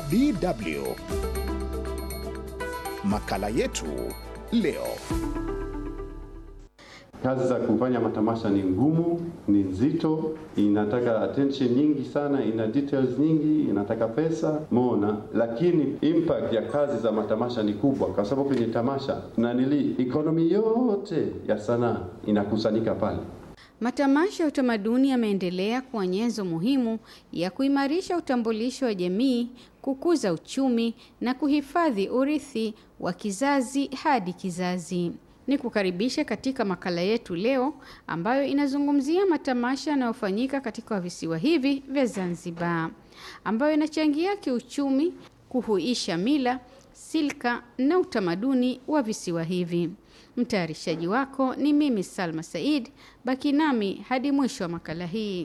DW. Makala yetu leo. Kazi za kufanya matamasha ni ngumu, ni nzito, inataka attention nyingi sana, ina details nyingi, inataka pesa mona, lakini impact ya kazi za matamasha ni kubwa, kwa sababu kwenye tamasha na nili economy yote ya sanaa inakusanyika pale. Matamasha ya utamaduni yameendelea kuwa nyenzo muhimu ya kuimarisha utambulisho wa jamii, kukuza uchumi na kuhifadhi urithi wa kizazi hadi kizazi. Ni kukaribisha katika makala yetu leo ambayo inazungumzia matamasha yanayofanyika katika visiwa hivi vya Zanzibar, ambayo inachangia kiuchumi, kuhuisha mila, silka na utamaduni wa visiwa hivi. Mtayarishaji wako ni mimi Salma Said. Baki nami hadi mwisho wa makala hii.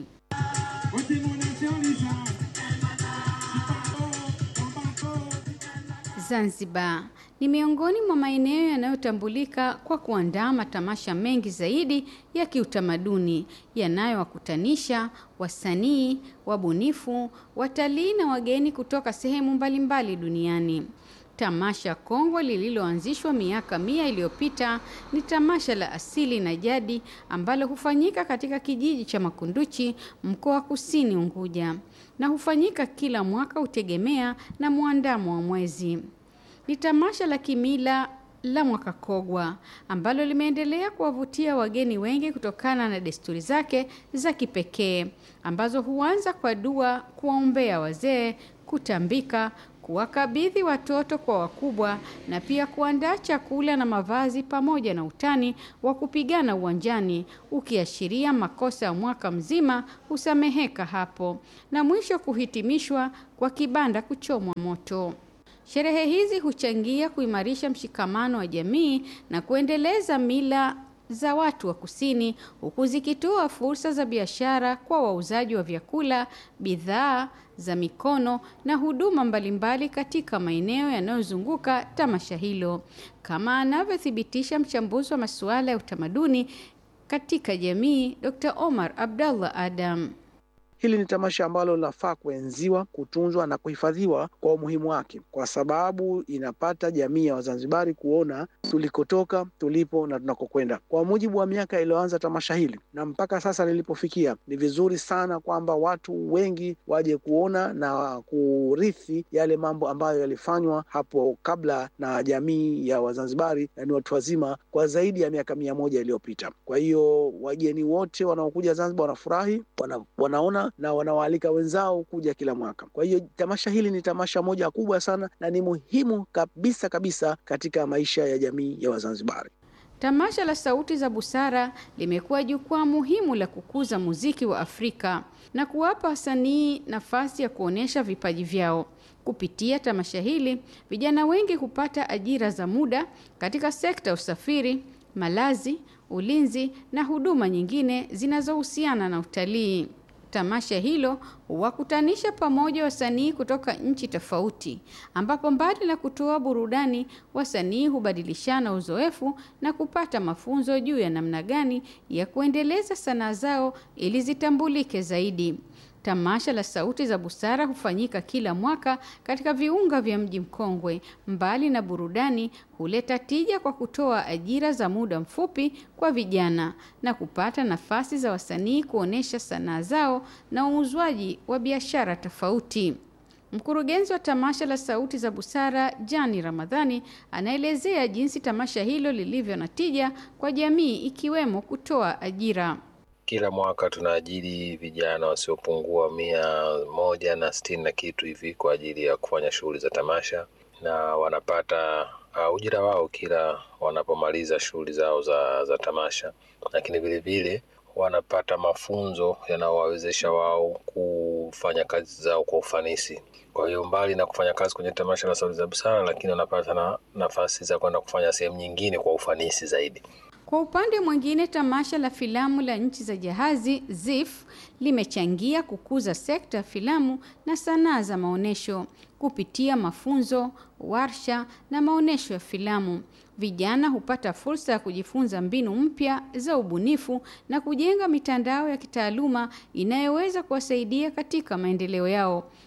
Zanzibar ni miongoni mwa maeneo yanayotambulika kwa kuandaa matamasha mengi zaidi ya kiutamaduni yanayowakutanisha wasanii, wabunifu, watalii na wageni kutoka sehemu mbalimbali duniani. Tamasha kongwe lililoanzishwa miaka mia iliyopita ni tamasha la asili na jadi ambalo hufanyika katika kijiji cha Makunduchi, mkoa wa Kusini Unguja, na hufanyika kila mwaka, hutegemea na mwandamo wa mwezi. Ni tamasha la kimila la mwaka Kogwa ambalo limeendelea kuwavutia wageni wengi kutokana na desturi zake za kipekee ambazo huanza kwa dua, kuwaombea wazee, kutambika kuwakabidhi watoto kwa wakubwa na pia kuandaa chakula na mavazi pamoja na utani wa kupigana uwanjani ukiashiria makosa ya mwaka mzima husameheka hapo, na mwisho kuhitimishwa kwa kibanda kuchomwa moto. Sherehe hizi huchangia kuimarisha mshikamano wa jamii na kuendeleza mila za watu wa kusini huku zikitoa fursa za biashara kwa wauzaji wa vyakula, bidhaa za mikono na huduma mbalimbali katika maeneo yanayozunguka tamasha hilo, kama anavyothibitisha mchambuzi wa masuala ya utamaduni katika jamii Dr. Omar Abdallah Adam. Hili ni tamasha ambalo linafaa kuenziwa, kutunzwa na kuhifadhiwa kwa umuhimu wake, kwa sababu inapata jamii ya Wazanzibari kuona tulikotoka, tulipo na tunakokwenda. Kwa mujibu wa miaka iliyoanza tamasha hili na mpaka sasa lilipofikia, ni vizuri sana kwamba watu wengi waje kuona na kurithi yale mambo ambayo yalifanywa hapo kabla na jamii ya Wazanzibari, na ni watu wazima kwa zaidi ya miaka mia moja iliyopita. Kwa hiyo wageni wote wanaokuja Zanzibar wanafurahi, wana, wanaona na wanawaalika wenzao kuja kila mwaka. Kwa hiyo tamasha hili ni tamasha moja kubwa sana na ni muhimu kabisa kabisa katika maisha ya jamii ya Wazanzibari. Tamasha la Sauti za Busara limekuwa jukwaa muhimu la kukuza muziki wa Afrika na kuwapa wasanii nafasi ya kuonyesha vipaji vyao. Kupitia tamasha hili, vijana wengi hupata ajira za muda katika sekta ya usafiri, malazi, ulinzi na huduma nyingine zinazohusiana na utalii. Tamasha hilo huwakutanisha pamoja wasanii kutoka nchi tofauti, ambapo mbali na kutoa burudani, wasanii hubadilishana uzoefu na kupata mafunzo juu ya namna gani ya kuendeleza sanaa zao ili zitambulike zaidi. Tamasha la Sauti za Busara hufanyika kila mwaka katika viunga vya mji mkongwe. Mbali na burudani, huleta tija kwa kutoa ajira za muda mfupi kwa vijana na kupata nafasi za wasanii kuonyesha sanaa zao na uuzwaji wa biashara tofauti. Mkurugenzi wa tamasha la Sauti za Busara, Jani Ramadhani, anaelezea jinsi tamasha hilo lilivyo na tija kwa jamii ikiwemo kutoa ajira. Kila mwaka tunaajiri vijana wasiopungua mia moja na sitini na kitu hivi kwa ajili ya kufanya shughuli za tamasha, na wanapata uh, ujira wao kila wanapomaliza shughuli zao za, za tamasha, lakini vilevile wanapata mafunzo yanayowawezesha wao kufanya kazi zao kwa ufanisi. Kwa hiyo mbali na kufanya kazi kwenye tamasha la Sauti za Busara, lakini wanapata na nafasi za kwenda kufanya sehemu nyingine kwa ufanisi zaidi. Kwa upande mwingine, tamasha la filamu la nchi za jahazi ZIF limechangia kukuza sekta ya filamu na sanaa za maonyesho kupitia mafunzo, warsha na maonyesho ya filamu. Vijana hupata fursa ya kujifunza mbinu mpya za ubunifu na kujenga mitandao ya kitaaluma inayoweza kuwasaidia katika maendeleo yao.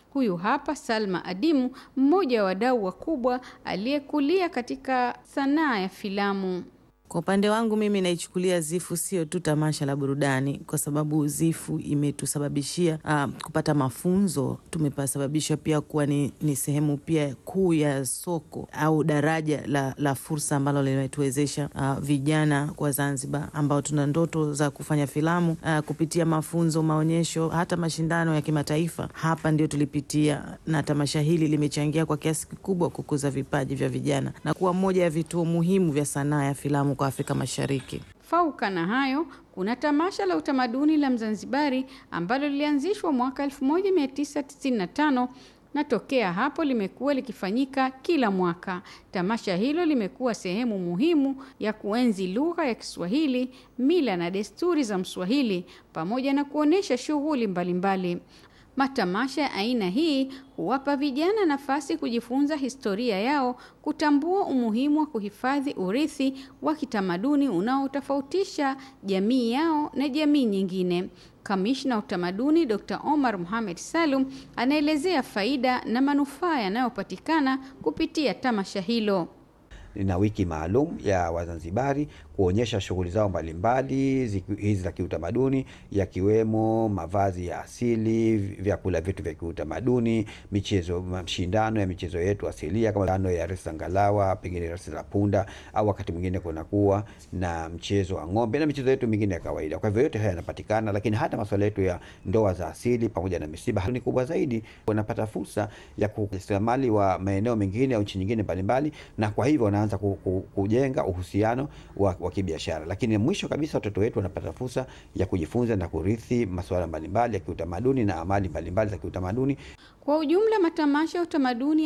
Huyu hapa Salma Adimu, mmoja wa wadau wakubwa aliyekulia katika sanaa ya filamu. Kwa upande wangu mimi naichukulia Zifu sio tu tamasha la burudani, kwa sababu Zifu imetusababishia uh, kupata mafunzo. Tumepasababishwa pia kuwa ni, ni sehemu pia kuu ya soko au daraja la, la fursa ambalo limetuwezesha uh, vijana kwa Zanzibar ambao tuna ndoto za kufanya filamu uh, kupitia mafunzo, maonyesho, hata mashindano ya kimataifa. Hapa ndio tulipitia, na tamasha hili limechangia kwa kiasi kikubwa kukuza vipaji vya vijana na kuwa moja ya vituo muhimu vya sanaa ya filamu kwa Afrika Mashariki. Fauka na hayo, kuna tamasha la utamaduni la Mzanzibari ambalo lilianzishwa mwaka 1995 na tokea hapo limekuwa likifanyika kila mwaka. Tamasha hilo limekuwa sehemu muhimu ya kuenzi lugha ya Kiswahili, mila na desturi za Mswahili pamoja na kuonesha shughuli mbalimbali. Matamasha ya aina hii huwapa vijana nafasi kujifunza historia yao, kutambua umuhimu wa kuhifadhi urithi wa kitamaduni unaotofautisha jamii yao na jamii nyingine. Kamishna wa utamaduni Dr. Omar Mohamed Salum anaelezea faida na manufaa yanayopatikana kupitia tamasha hilo. Lina wiki maalum ya Wazanzibari kuonyesha shughuli zao mbalimbali hizi za kiutamaduni, yakiwemo mavazi ya asili, vyakula vyetu vya kiutamaduni, michezo, mashindano ya michezo yetu asilia kama ano ya resi za ngalawa, pengine resi za punda, au wakati mwingine kunakuwa na mchezo wa ng'ombe na michezo yetu mingine ya kawaida. Kwa hivyo yote haya yanapatikana, lakini hata masuala yetu ya ndoa za asili pamoja na misiba ni kubwa zaidi. Wanapata fursa ya kujasiriamali wa maeneo mengine au nchi nyingine mbalimbali, na kwa hivyo wanaanza kujenga uhusiano wa wa kibiashara, lakini mwisho kabisa watoto wetu wanapata fursa ya kujifunza na kurithi masuala mbalimbali ya kiutamaduni na amali mbalimbali za kiutamaduni. Kwa ujumla, matamasha ya utamaduni